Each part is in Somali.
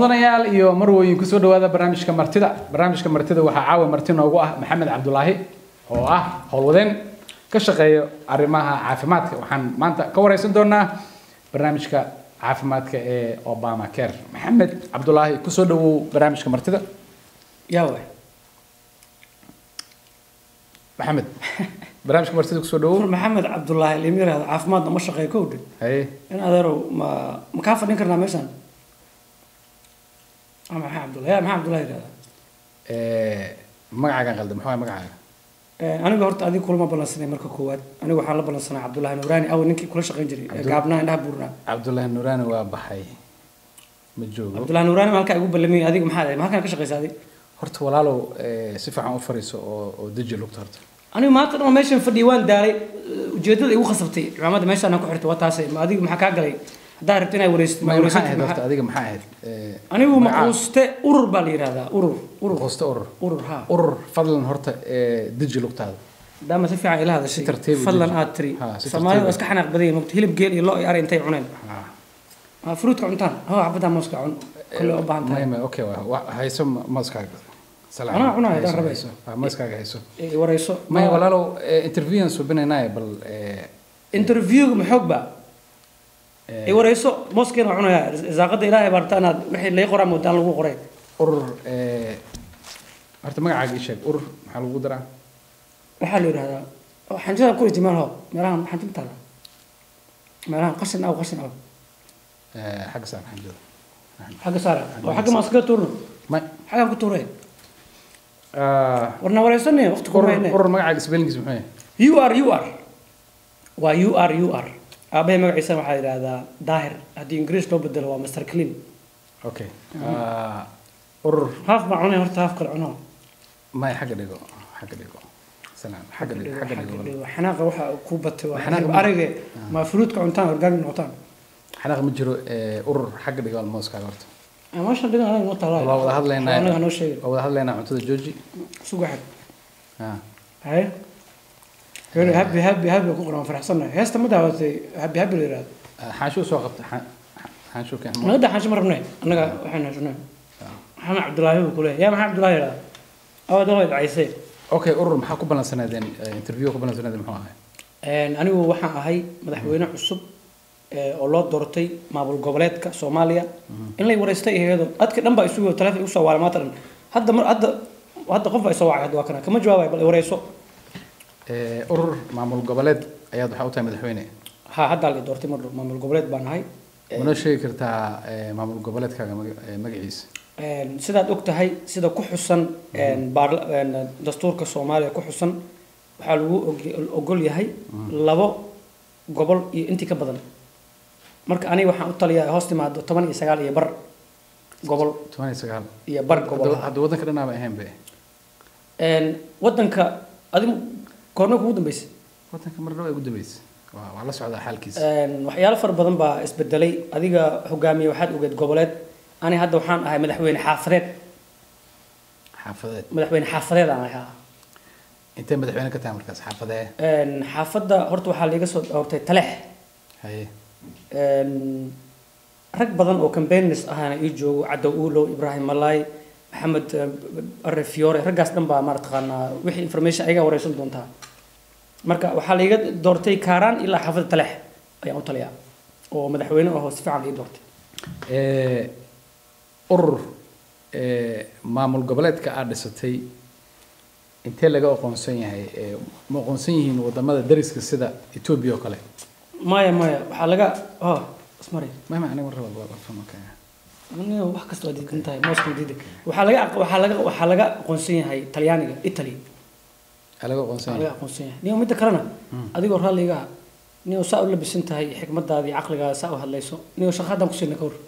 mudanayaal iyo marwooyin kusoo dhawaada barnaamijka martida barnaamijka martida waxaa caawa marti noogu ah maxamed cabdulaahi oo ah howlwadeen ka shaqeeya arrimaha caafimaadka waxaan maanta ka wareysan doonaa barnaamijka caafimaadka ee obama care maxamed cabdulaahi kusoo dhawow barnaamijka martida yawe maxamed barnaamijka martida kusoo dhawow ur maxamed cabdulaahi lima yirahdo caafimaadna ma shaqeeyo kowdhe haye in adeerow ma ma kaa fadhin karnaa meeshaan Ah, maxaa cabdulaahi yaa maxaa cabdulaahi yirahdaa Eh, magacaagan qaldan maxaa waay magacaaga Eh, aniga horta adiga kulama ballansanay marka koowaad aniga waxaan la ballansanaa cabdulaahi nuuraani aw ninkii kula shaqayn jiray ee Cabdul- gaabnaha indhaha buurnaa cabdulaahi nuraani waa baxay ma joogo cabdulaahi nuuraani ma halkaa igu ballamiyay adiga maxaa ahayd ma halkaan ka shaqaysa adiga horta walaalow eh, si fiican u fariiso oo oo deji lugta horta aniga maanta dhan meeshan fadhiyay waan daalay Eh, ujeedada igu khasabtay cimaamada meeshaan aan ku xirtay waa taasay ma adiga maxaa kaa galay haddaa rabta inaa wareysat Ma- maxaa wareysatid ahayd maxaa- horta adiga maxaa ahayd Eh, anigu magaca- maquuste urur baa la yidhahdaa urur urur Maquuste urur urur ha urur fadlan horta eh, deji lugtaada daama si fiican ila hadashay Si tartiib u fadlan deji. aad tiri Ha, si soomaalida tartiib. waa iska xanaaq badan yihiin mogta hilib geel iyo lo iyo ari intay cuneen Ah, Ah, fruitka cuntaan ho xabaddaa mooska cun kolle u baahan tahay ma- ma- okay waa- waa- hayso ma- mooskaaga Salaam. Anaa cunaya, Hayso, hadaan rabay. hayso. Ah, mooskaaga hayso Eh, wareyso maya walaalow eh, interviewan subinaynaaye bal eh, interviewga maxoog ba eh, i wareyso mooskeena waa cunaya isaaqada ilaahay baa rabtaa inaad wixii lay qoraa moodaan lagu qoray urur eh, horta magacaaga ii sheeg urur maxaa lagu daraa waxaa la yidhahdaa oh, xanjada ku riti meel ho meelahan xanjo ma taala meelahan qashin aw qashin aw Eh, xagga saan xanjada xagga saara oo xagga maaskaga tuurno Ma- xaggaan ku tuuray ah, warna wareysane waqti ku urur mayne urur magacaaga spellingkiisa muxuu yahay u r u r waa u r u r aabahay magaciisa waxaa yidhaahdaa daahir haddii ingiriis loo bedelo waa master clean okay Ah, urur haaf baa cunay horta haaf kale cuno maya xagga dhigo xagga dhigo salaam xagga dhigo xagga dhigo walaal. xanaaqa waxa ku batay waa Xanaaqa hilib ma- arige ma fruitka cuntaan organic noqotaan xanaaq ma jiro eh, urur xagga dhigo mooskaaga horta meeshan dhigan anaga noo taala waa wada hadlaynaa anaga noo sheegay waa wada hadlaynaa cuntada jooji suga xag Ah, haye heli happy happy happy ku qoran faraxsanahay heesta ma daawatay happy happy la yiraahdo ah, xaanshuu soo qabta xaan- xaanshuu keen anaga dhaxan ma rabnay anaga waxaan hashnay maxamed cabdulaahi buu ku leeyahay yaa maxamed cabdulaahi yiraahdo awad waa dhacaysay okay urur maxaa ku ballansanaydeen eh, interview ku ballansanaydeen muxuu ahay Een, anigu waxaan ahay madaxweyne cusub ee, oo loo doortay maamul goboleedka soomaaliya in lay wareystay iyadoo dadka dhan baa isugu taleefon igu soo waalay maanta dhan hadda mar hadda hadda qof baa isoo wacay hadda waa kana kama jawaabay bal i wareyso Eh, urur maamul goboleed ayaad waxaa u tahay madaxweyne ha haddaa la i doortay mar dhow maamul goboleed baan ahay manoo sheegi kartaa eh, maamul goboleedkaaga maga- eh, magaciisa Een, sidaad og tahay sida ku xusan een, baarla- een, dastuurka soomaaliya ku xusan waxaa lagu og- ogol yahay labo gobol iyo intii ka badan marka aniga waxaan u taliyaa hoos timaado toban iyo sagaal iyo bar gobol toban iyo sagaal iyo bar gobol Hadda- hadda waddanka dhanaaba ahayn be Een, wadanka adigu goorma kugu dambeysay waddanka mar dhow ay ugu dambeysay waa waa la socdaa xaalkiisa Een, waxyaalo fara badan baa isbedelay adiga hogaamiye waxaad ogeed goboleed ani hadda waxaan ahay madaxweyne xaafadeed xaafadeed madaxweyne xaafadeed aan ahay haa. intee madaxweyne ka tahay markaas xaafadee Een, xaafadda horta waxaa liiga soo doortay taleex haye Een, rag badan oo campaigners ahaana ii joogo cadow uulow ibraahim malaay maxamed eh, arre fiore raggaas dhan baa marataqaanaa wixii information ayagaa wareysan doontaa marka waxaa laiga doortay kaaraan ilaa xaafadda taleex ayaan u taliyaa oo madaxweyne ahoo si fiican ii doortay Eh, urur eh, maamul goboleedka aad dhisatay intee laga aqoonsan yahay Eh, ma aqoonsan yihiin wadamada dariska sida etoobiya oo kale maya maya waxaa laga oh ismari mama aniga mar raba waa fahmo kaya aniga wax kasta waa diidan tahay mooska diiday waxaa laga aq- waxaa laga waxaa laga aqoonsan yahay talyaaniga italy aa laga aqoonsan laga yahay aqoonsan yahay niyo midda kalena adigoo raalliga ah niyo saa u labisan tahay xikmadaada iyo caqligaada saa u hadlayso niyo shaqo haddaan ku siina ka hor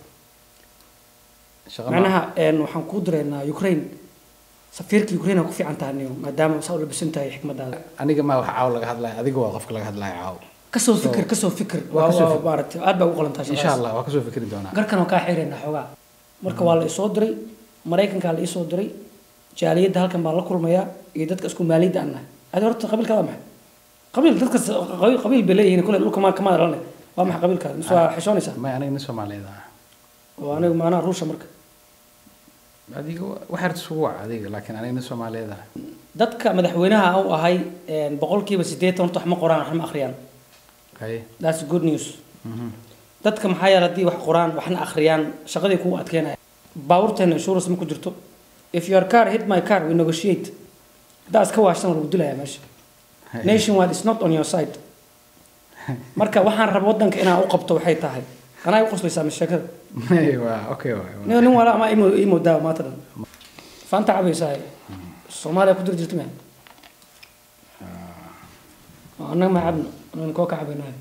shaqa ma- macnaha een, waxaan kuu direynaa ukraine safiirka ukraine aa ku fiican tahay niyo maadaama saa u labisan tahay xikmadaada aniga ma wax caaw laga hadlaya adiga waa qofka laga hadlaya caaw kasoo fikir kasoo fikir waa waa kasoo waa fikir. maaragtay aad baa ugu qalantaa insha shaqadaas allah waa kasoo fikri doonaa garkan oo kaa xireynaa xoogaa marka waa la isoo diray maraykankaa la isoo diray jaaliyadda halkan baan la kulmayaa iyo dadka isku maaliyadda aan nahay adi horta qabiilkaada maxay qabiil dadka qabiil qabiil bay leeyihiin kule dhulka maa kamaa dhalanay waa maxay qabiilkaada mise waa xishoonaysaa may aniga nin soomaaliyeed ah oo aniga maanaha ruusha marka adiga waxaad isugu wac adiga laakiin anigna soomaaliyeed ah dadka madaxweynaha u ahay een, boqolkiiba siddeetan horta wax ma qoraan wax ma akhriyaan haye that's good news Mhm. dadka maxaa yeele haddii wax qoraan waxna akhriyaan shaqadii kugu adkeynaya baabuurteena insurance ma ku jirto if your car hit my car we negotiate haddaa iska waashtan waa lagu dilayaa meesha nationwide is not on your side marka waxaan raba waddanka inaan u qabto waxay tahay anaa i qoslaysaa sheekada waa okay waay nin nin wala ama imo imo daawa maanta dhan faanta cabaysaa soomaaliya ku dir jirta mea annaga ma cabno annaga koo ka cabaynahay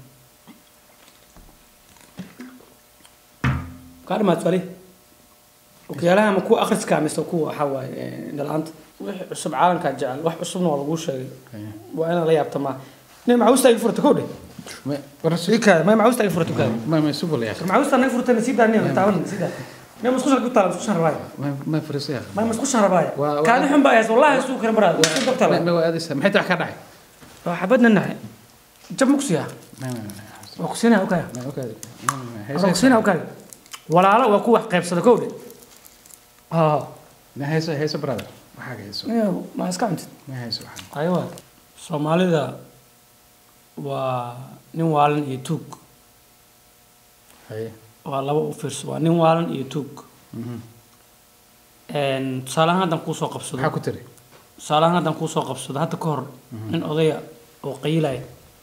kaa dhimaad suali okiyaalaha ma kuwa akhriska mise kuwa waxaa waaye indhala-aanta wixii cusub caalamkaa jecel wax cusubna waa laguu sheegay waa inaad la yaabta maa nin macawistaa iga furata kow dhe Ma- war si- ikaada may macawistaa iga furata kaada ma ma isugu la yaaqin macawistaa naga furtana sii daa nin taaban sii daa nin musqusha ku taala musqushan rabaayo ma ma fariiso yaaqin may musqushan rabaayo Waa- waa- kaadi xun baa haysa wallahi isuu kale baraad waa isku dabta ma la ma waa aadaysaa maxay tax ka dhacay waa xabadna nahay jab ma kusiyaa ma ma ma waa kusiinaya ukaya ma okay ma ma waa hayso kusiinaya ukaya walaalo waa ku wax qaybsada kow dhe haa ma hayso hayso brother waxaa ka hayso ma iska cuntid ma hayso waxaa aywa soomaalida waa nin waalan iyo tuug haye waa laba u fiirso waa nin waalan iyo tuug Mhm. tusaale ahaan haddaan kuusoo qabsado maxaa ku tiri tusaale ahaan haddaan kuusoo qabsado hadda ka hor nin odaya oo qayilaya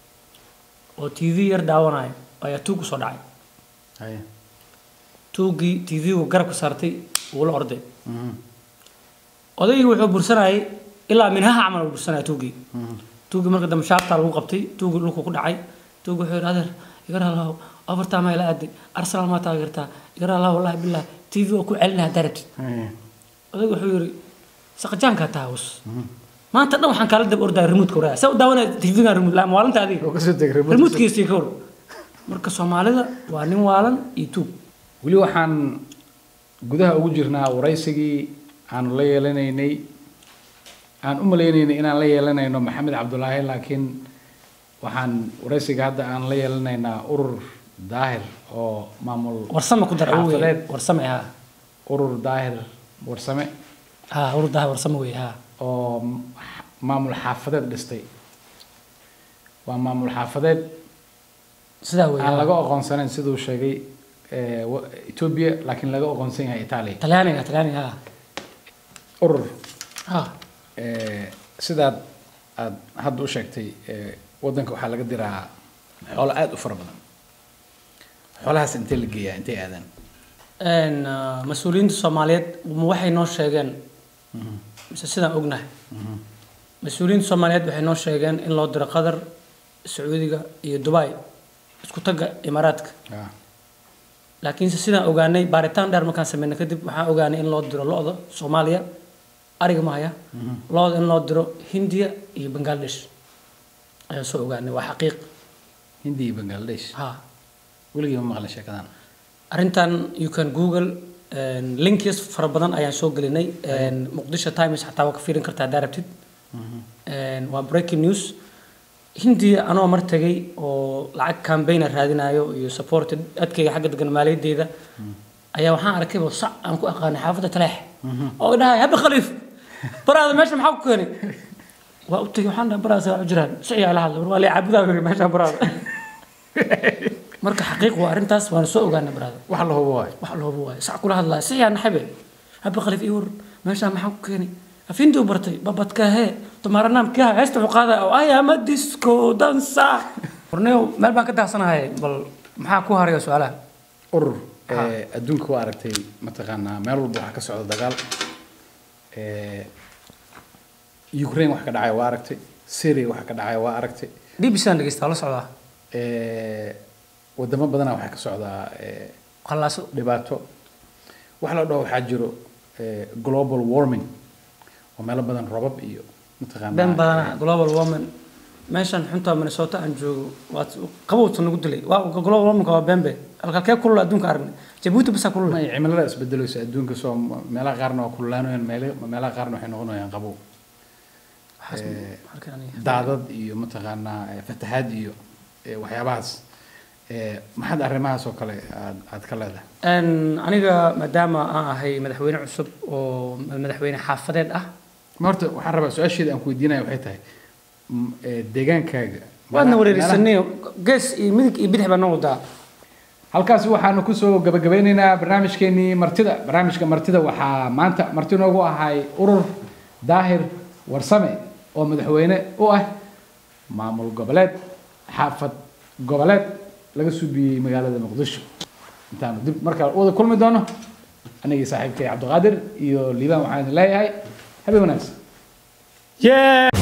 oo t v yar daawanaya ayaa tuug usoo dhacay haye tuuggii t v-gu garabka saartay wuu la orday Mhm. odaygii wuxuu bursanayay ilaa minhaha camal uu bursanaya tuuggii Mhm. tuuggii marka dambe shaabtaa lagu qabtay tuuggii dhulku ku dhacay tuuggii wuxuu yidhi adeer igar allaho afartaa maa ila aaday arsenal maa taageertaa igar allaho wallahi billah t v oo ku celinaya haddaa rabtid haye odaygu wuxuu yidhi saqajaankaa taawus maanta dhan waxaan kaala dab ordaya remote koraa saa u daawanaya tv-gan remote la maalinta adiga oo kasoo deg remote remotekiisii ka hor marka soomaalida waa nin waalan iyo tuug weli waxaan gudaha ugu jirnaa waraysigii aanu la yeelanaynay aan u maleynaynay inaan la yeelanayno maxamed cabdulaahi laakiin waxaan waraysiga hadda aan la yeelanaynaa urur daahir oo maamul warsame ku dar awowey xaafadeed warsame ha urur daahir warsame ha urdaha warsame wey ha oo m- maamul xaafadeed dhistay waa maamul xaafadeed sidaa wey aan ha. laga aqoonsanayn siduu sheegay eh, wa- Ethiopia laakiin laga aqoonsan yahay Italy talyaaniga talyaaniga ha urur ha eh, sidaad aad hadda u sheegtay eh, waddanka waxaa laga diraa xoolo aad u fara badan xoolahaas intee la geeyaa intee aadaan Een, ah, mas-uuliyiinta soomaaliyeed ma waxay noo sheegeen mise sidaan ognahay mas-uuliyiinta soomaaliyeed waxay noo sheegeen in loo diro qatar sacuudiga iyo dubai isku tagga imaaraadka Ah, laakiinse sidaan ogaanay baaritaan dheer markaan sameynay kadib waxaan ogaanay in loo diro lo-da soomaaliya ariga mahaya lo-da in loo diro hindiya iyo bangladesh ayaan soo ogaanay waa xaqiiq hindi iyo bangladesh ha weligii ma maqlin sheekadan arrintan you can google een, links fara badan ayaan soo gelinay een, muqdisho times xataa waa ka fiirin kartaa haddaa rabtid Een, waa breaking news hindiya anoo mar tegay oo lacag campaigna raadinayo iyo support adkayga xagga degan maaliyaddeeda ayaa waxaan arkay bal sac aan ku aqaanay xaafadda taleex oo dhahay habbi khaliif baraada meesha maxaa ku keenay waa u tegay waxaan dhahay baraada saa u jiraan siciyaa la hadla war waa la caabudaa yiri meesha baraada marka xaqiiq waa arrintaas waana soo ogaanay baraada wax la hubo waay wax looba waayo sac kula hadlaya siciyaa naxabe habbi khaliif ii war meesha maxaa ku keenay afindi u bartay babadkahe tumaaranaamkiha heesta wuxuu qaadaya oo ayama disco dansa warneyo meel baan ka daadsanahay bal maxaa ku haraya su-aalaha urur eh, adduunka waa aragtay mataqaanaa meel walba waxaa ka socda dagaal Eh, Ukraine wax ka dhacaya waa aragtay Syria wax ka dhacaya waa aragtay bbc aan dhegeysta la socdaa Eh, wadamo badanaa waxaa ka socdaa eh, qallaaso dhibaato wax la dhaho waxaa jiro eh, global warming oo meelo badan robab iyo mataqaanaa been badana global woman meeshan xunta minnesota aan joogo waa qabowta nagu dilay waa global womanka waa bembe halkee kulul adduunka aragnay jabuuti basaa kulul ma ay cimilada isbedelayso adduunka soo meelaha qaarna waa kululaanayaan meele- meelaha qaarna waxay noqonayaan qabow Eh, daadad iyo mataqaanaa eh, fatahaad iyo eh, waxyaabahaas Eh, maxaad arrimahaas oo kale aad aad ka leedahay Een, aniga maadaama aan ahay madaxweyne cusub oo madaxweyne xaafadeed ah ma horta waxaan rabaa su-aasheeda aan ku weydiinaya waxay tahay m- eh, deegaankaaga waadna meelaha- wareerisanay gees iyo midig iyo bidix baa noo wadaa halkaasi waxaanu kusoo gabagabeyneynaa barnaamijkeenii martida barnaamijka martida waxaa maanta marti noogu ahay urur daahir warsame oo madaxweyne u ah maamul goboleed xaafad goboleed laga suubiyey magaalada muqdisho intaanu dib markale wada kulmi doono anigii saaxiibkay cabdiqaadir iyo liibaan waxaan idin leeyahay habeen wanaagsan yeah